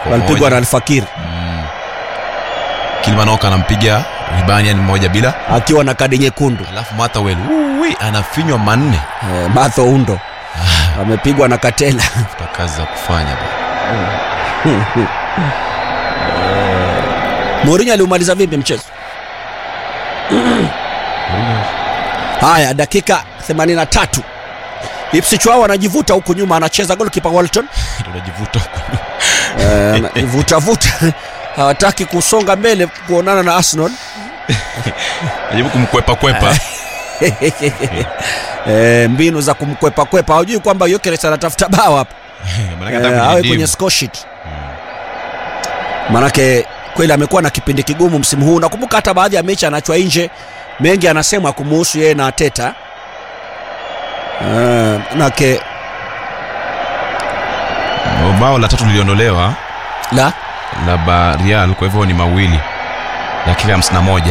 walipigwa moja. na Alfakir Kilmanoka anampiga Ribanian mmoja bila, akiwa na kadi nyekundu. alafu Mathawel uwi anafinywa manne. Eh, Matho Undo amepigwa na Katela. Tafuta kazi za kufanya bwana. Mourinho aliumaliza vipi mchezo? Haya, dakika 83 Ipswich wao wanajivuta huku nyuma, anacheza golkipa Walton Tunajivuta huko. Eh, vuta vuta, hawataki kusonga mbele kuonana na Arsenal. Najaribu kumkwepa kwepa. Eh, mbinu za kumkwepa kwepa, hawajui kwamba Gyökeres anatafuta bao hapa Maanake Eh, hata awe kwenye kwenye dimu. score sheet. Manake kweli amekuwa na kipindi kigumu msimu huu. Nakumbuka hata baadhi ya mechi anachwa nje, mengi anasema kumuhusu yeye na Ateta. Eh, manake bao la tatu liliondolewa la la ba Real, kwa hivyo ni mawili dakika hamsini na moja.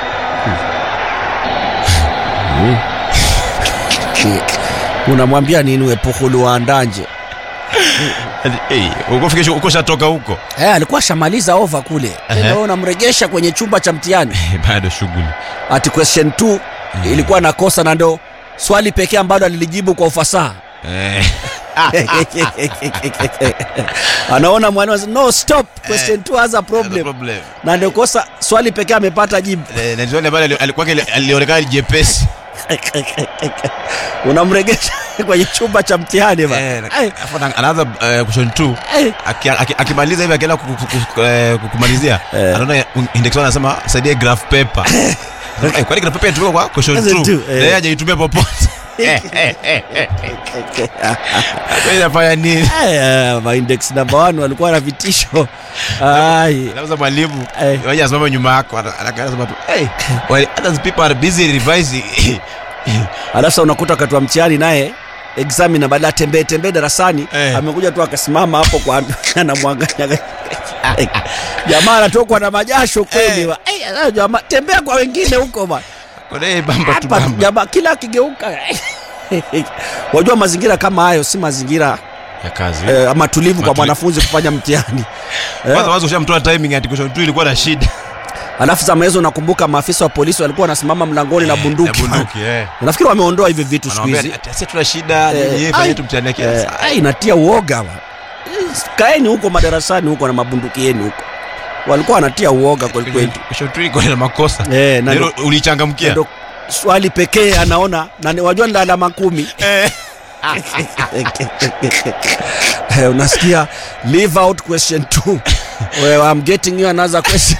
unamwambia nini Epuhulu waandanje? Hey, uko fikisha uko shatoka huko Eh, alikuwa shamaliza over kule, Ehe. tena wewe unamregesha kwenye chumba cha mtihani. bado shughuli Ati question 2 ilikuwa na kosa na ndo swali pekee ambalo alilijibu kwa ufasaha. eh. anaona mwalimu anasema, no stop question 2 has a problem problem na ndio kosa swali pekee amepata jibu Eh, na swali ambalo alikuwa alionekana jepesi unamregesha kwenye chumba cha mtihani ba Eh, na- Ai, alafu ana- anaanza eh, question 2 ai. Aki- aki- akimaliza hivi akienda ku- ku- ku- eh, ku- kumalizia Eh. anaona index one anasema saidie graph paper Eh, kwani graph paper inatumika kwa question Question 2 two, eh. na yeye hajaitumia popote Eh, eh, eh, eh. Kwa hiyo inafanya nini Ai, ma index number 1 walikuwa na vitisho ai Anauza mwalimu Eh. waje asimame nyuma yako ana- ana- anasema tu hey, while others people are busy revising alafu sasa unakuta wakati wa mtihani naye examiner badala tembee tembee darasani Eh. amekuja tu akasimama hapo kwa anamwangalia jamaa anatokwa na majasho kweli Eh. wa. Ai, sasa jamaa tembea kwa wengine huko bwana Kuna hii bamba tu hapa bamba jamaa kila akigeuka wajua mazingira kama hayo si mazingira ya kazi eh, ama tulivu kwa Matuli- mwanafunzi kufanya mtihani kwanza wazo ushamtoa timing ati question 2 ilikuwa na shida alafu zama hizo nakumbuka maafisa wa polisi walikuwa wanasimama mlangoni na bunduki, na bunduki eh nafikiri wameondoa hivi vitu siku Wanawaambia, hizi ati sisi tuna shida Eh, yeye ai, fanya tu mtihani yake eh, Sasa, ai, inatia uoga wa. kaeni huko madarasani huko na mabunduki yenu huko walikuwa wanatia uoga kweli kweli question 2 iko na makosa Eh, na Ndio ulichangamkia ndo swali pekee anaona na ni- wajua ni alama kumi eh Eh, unasikia leave out question 2 well, I'm getting you another question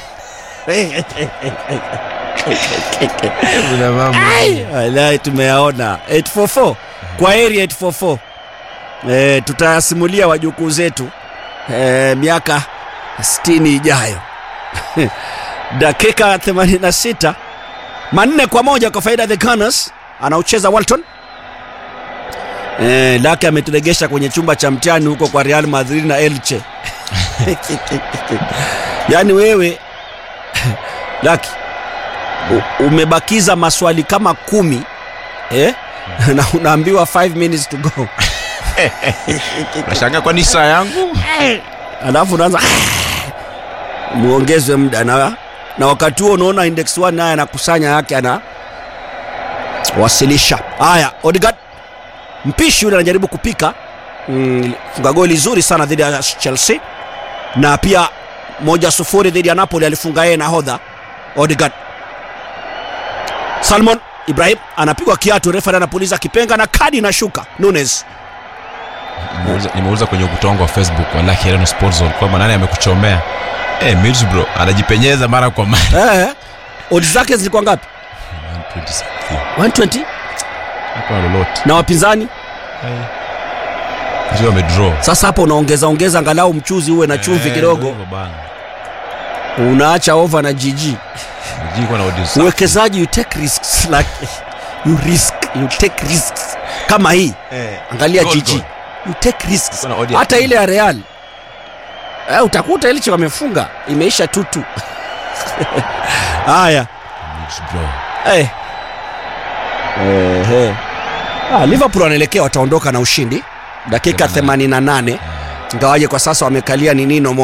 kuna mambo Wallahi tumeyaona 844 kwa heri 844 eh, tutayasimulia wajukuu zetu eh, miaka 60 ijayo dakika 86 manne kwa moja kwa faida ya the Gunners anaucheza Walton eh, lake ameturegesha kwenye chumba cha mtihani huko kwa Real Madrid na Elche yaani wewe laki u- umebakiza maswali kama kumi eh? na unaambiwa 5 minutes to go nashangaa kwani saa yangu alafu unaanza muongezwe muda na, na wakati huo unaona index 1 naye anakusanya yake ana wasilisha haya Odegaard mpishi yule anajaribu kupika mm, funga goli zuri sana dhidi ya Chelsea na pia moja sufuri dhidi ya Napoli alifunga yeye nahodha Odegaard Salmon Ibrahim anapigwa kiatu refa anapuliza kipenga na kadi inashuka Nunes Nimeuliza- nimeuliza kwenye ukuta wangu wa facebook wallahi Eleno Sports Zone kwamba nani amekuchomea eh Middlesbrough anajipenyeza mara kwa mara eh, odds zake zilikuwa ngapi 120 something. 120 Hakuna lolote na wapinzani sio amedraw sasa hapo unaongeza ongeza angalau mchuzi uwe na chumvi Eh, kidogo hivyo bana. unaacha over na GG Mjini kwa na odds safi. uwekezaji you take risks like you risk you take risks kama hii Eh, angalia goal, GG goal. you take risks Kuna odd ya hata two. ile ya Real eh, utakuta Elche wamefunga imeisha tutu haya Middlesbrough. eh. Eh, ah, Liverpool wanaelekea wataondoka na ushindi dakika 88 ingawaje kwa sasa wamekalia ni nino